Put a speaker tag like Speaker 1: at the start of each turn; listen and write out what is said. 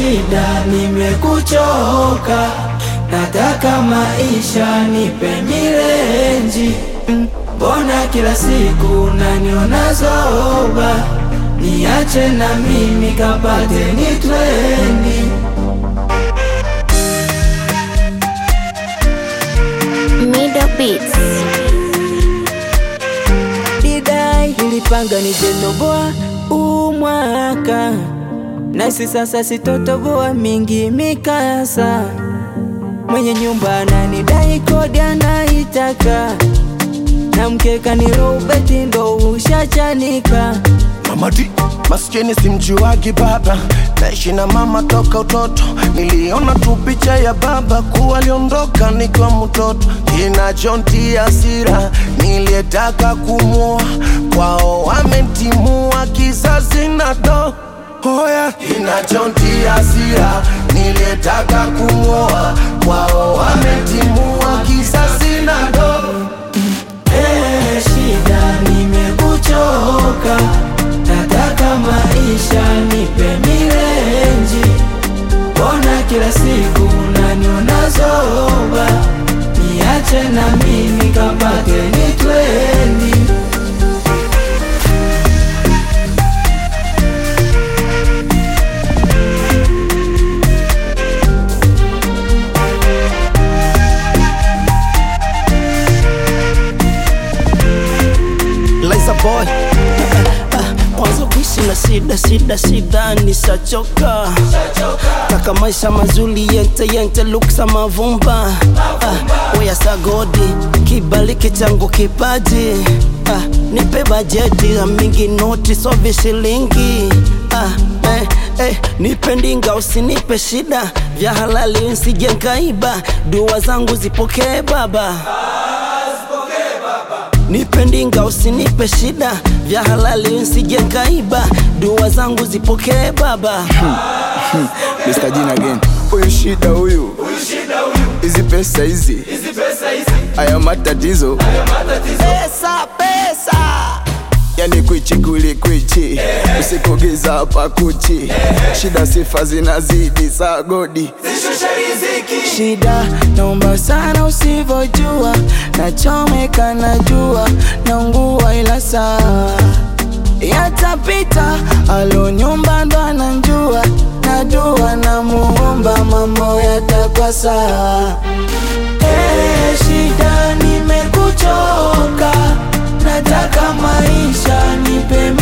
Speaker 1: shida, nimekuchoka, nataka maisha, nipe milenji. Mm, Mbona kila siku naniona zoba, niache na mimi kapate ni twendi.
Speaker 2: Middle Beats.
Speaker 1: Didai nilipanga nijenoboa umwaka nasi sasa sitotoboa mingi mikasa mwenye nyumba ananidai kodi anaitaka na mkeka ni robeti ndo ushachanika
Speaker 3: Mamadi maskini simjuagi baba, naishi na mama toka utoto. Niliona tu picha ya baba kuwa aliondoka nikiwa mtoto, inajontia hasira. Niliyetaka kumua kwao wamentimua, kizazi na do Hoya inajontia hasira, niliyetaka kumwoa kwao wamentimua, kizazi na do
Speaker 1: Eh, shida nimekuchoka, nataka maisha nipe milenji. Mbona kila siku naniona zoba, niache na mimi kapate ni twendi.
Speaker 4: Liza boy mwanzo kuishi na shida shida shida nishachoka taka maisha mazuri yente yente luksa mavumba ah, oya sagodi kibaliki changu kipaji ah, nipe bajeti ya mingi noti so vishilingi ah, eh, eh, nipe ndinga usinipe shida vya halali nsije nkaiba dua zangu zipokee baba Nipe ndinga usinipe shida vya halali nsije nkaiba dua zangu zipokee baba
Speaker 5: Mr. Jin again. Huyu shida huyu, hizi pesa hizi, haya matatizo,
Speaker 4: pesa pesa
Speaker 5: yani kwichi kuli kwichi, usikogeza hapa kuchi, shida sifa zinazidi saa godi
Speaker 1: Shida naomba sana usivyojua, nachomeka najua, naungua ila sawa yatapita. Alo nyumba ndo ananjua, najua na muomba mambo yatakuwa sawa. Eh, shida nimekuchoka, nataka maisha nipe